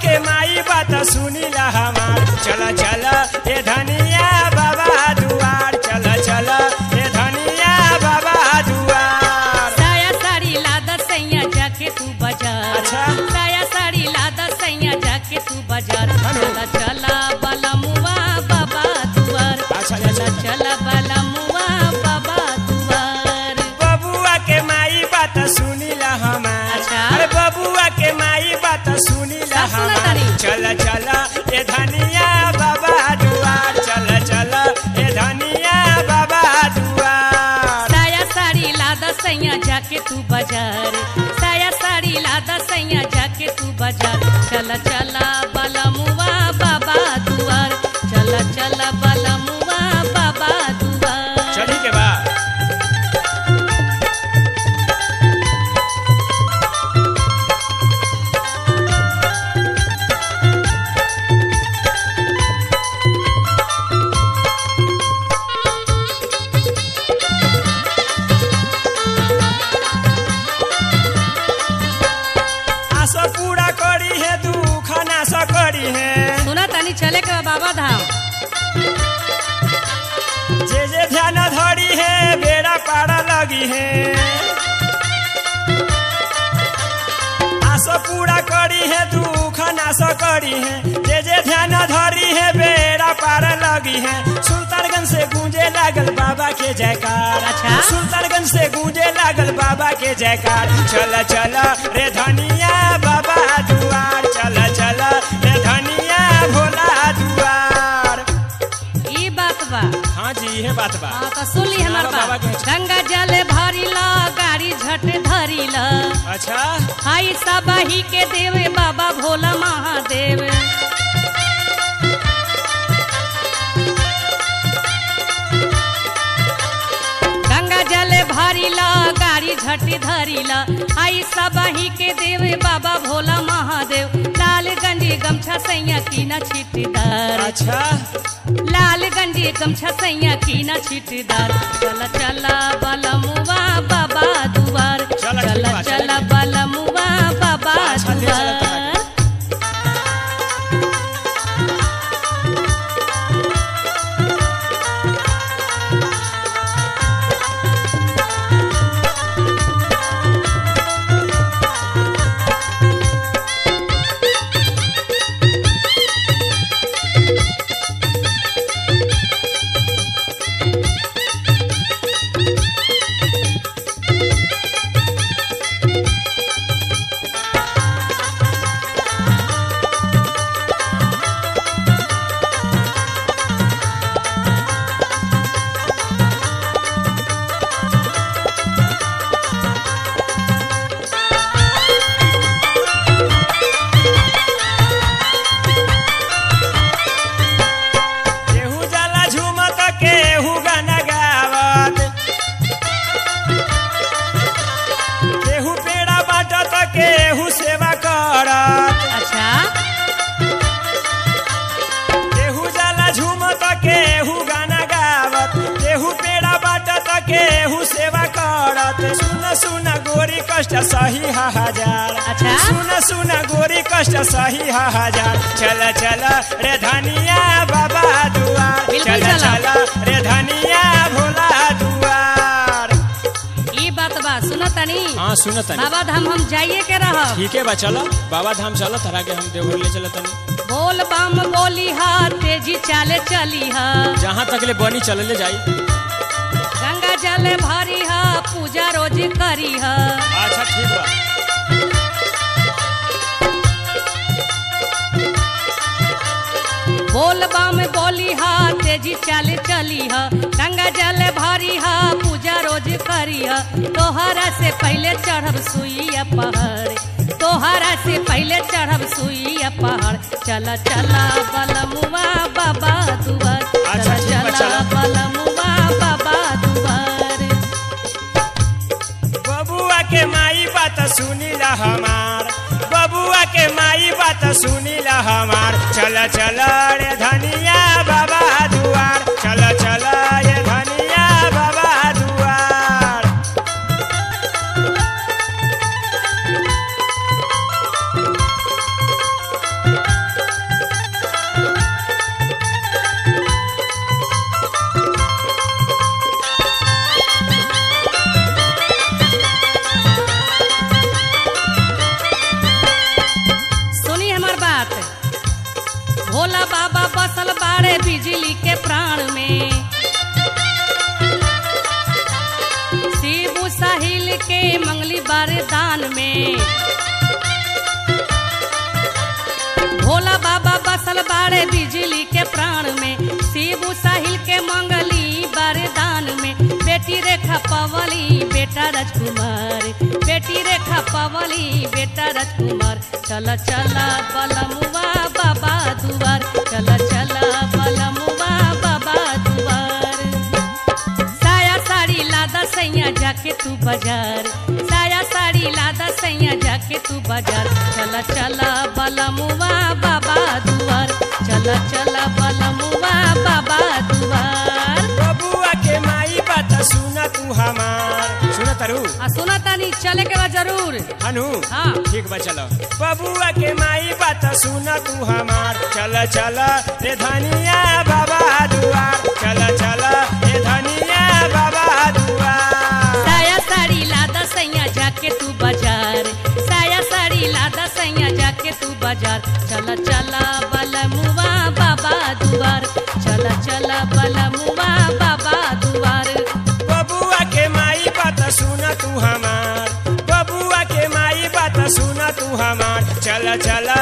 के माई बात सुनीला हमार चल चल ए धनिया बाबा दुआर चल चल ए धनिया बाबा दुआर साया साड़ी लादा सैया जाके तू बाजार अच्छा। साया साड़ी लादा सैया जाके तू बाजार हेलो। चला चला बलमुआ बाबा दुआर अच्छा, चला अच्छा। चला बलमुआ बाबा दुआर बबुआ के माई बात सुनीला हमार अच्छा। अरे बबुआ के माई बात सुनीला सब सुनत हमार तानी। चल चल ए धनिया बाबा दुआर चल चल ए धनिया बाबा दुआर साया साड़ी लादा सैया जाके तू बाजार साया साड़ी लादा सैया जाके तू बाजार चला चला बलमुआ बाबा दुआर चला चला बलमुआ बाबा दुआर चली के बाद आशा पूरा करी है दुख नाश करी है सुना तनी चले के बा बाबा धाम जे जे ध्यान धरी है बेड़ा पारा लगी है आशा पूरा करी है दुख नाश करी है जे जे ध्यान धरी है बेड़ा पार लगी है सुल्तानगंज से गूंजे लागल बाबा के जयकार अच्छा। सुल्तानगंज से गूंजे लागल बाबा के जयकार चल चल रे धनिया बाबा दुआर चल चल रे धनिया भोला दुआर ई बात बा हाँ जी ये बात बा हाँ तो सुन ली हमार बाबा बात के- गंगा जल भरी ला गाड़ी झट धरी ला अच्छा हाई सबही के देवे बाबा भोला महादेव गंगा जल भरी ला गाड़ी झटी धरी ला आई सबही के देवे बाबा भोला महादेव लाल गंजी गमछा सैया की न छिटदार अच्छा लाल गंजी गमछा सैया की न छिटदार चला चला बलमुआ बाबा दुआर चला, चला ठीक बा, चला चला। बलमुआ बाबा अच्छा, ले चला तोरा दुआर केहू जाला झूमत केहू गाना गावत केहू पेड़ा बाटत केहू सेवा करत अच्छा केहू जाला झूमत केहू गाना गावत केहू पेड़ा बाटत केहू सेवा करत सुन सुन गोरी कष्ट सही हा हजार अच्छा। सुन सुन गोरी कष्ट सही हा हजार चल चल रे धनिया बाबा दुआर बिल्कुल चल चला। चल रे धनिया भोला दुआर ई बात बा सुन तनी हाँ सुन तनी बाबा धाम हम जाइए के रह ठीक है बा चलो बाबा धाम चलो तरा के हम देवघर ले चलो तनी बोल बम बोली हा तेजी चाले चली हा जहाँ तक ले बनी चलले जाई गंगा जल भरी हा पूजा रोज करी हा अच्छा ठीक बा बोल बम बोली हा तेजी चाले चली हा गंगा जल भरी हा पूजा रोज करी हा तोहरा से पहले चढ़ब सुइया पहाड़ तोहरा से पहले चढ़ब सुइया पहाड़ चला चला बलमुआ बाबा दुआर अच्छा, चला ठीक बा, चला चला। बलमुआ बाबा दुआर बबुआ के माई बात सुनीला हमार बबुआ के माई बात सुनीला हमार चल चल रे धनिया बाबा दुआर चल चल रे धनिया बाबा दुआर बात भोला बाबा बसल बाड़े बिजली के प्राण में शिबू साहिल के मंगली बारे दान में भोला बाबा बसल बाड़े बिजली के प्राण में शिबू साहिल के मंगली बारे दान में बेटी रेखा पवली बेटा राजकुमार बेटी रेखा पवली बेटा राजकुमार चल चल बलमुआ बाबा दुआर चल चल बलमुआ बाबा दुआर साया साड़ी लादा सैया जाके तू बाजार साया साड़ी लादा सैया जाके तू बाजार चला चला बलमुआ बाबा दुआर चला चला बलमुआ बाबा दुआर बबुआ के माई बात सुना तू हमार सुना तारू आ सुना तानी चले के बा जरूर हनु हाँ। ठीक बा चलो बबुआ के माई बात सुना तू हमार चल चल रे धनिया बाबा दुआर चल चल रे धनिया बाबा दुआर साया साड़ी लादा सैया जाके तू बाजार साया साड़ी लादा सैया जाके तू बाजार चला चला बलमुआ बाबा दुआर चला चला बलमुआ बाबा दुआर बबुआ के माई बात सुना तू हमार बबुआ के माई बात सुना तू हमार चल चल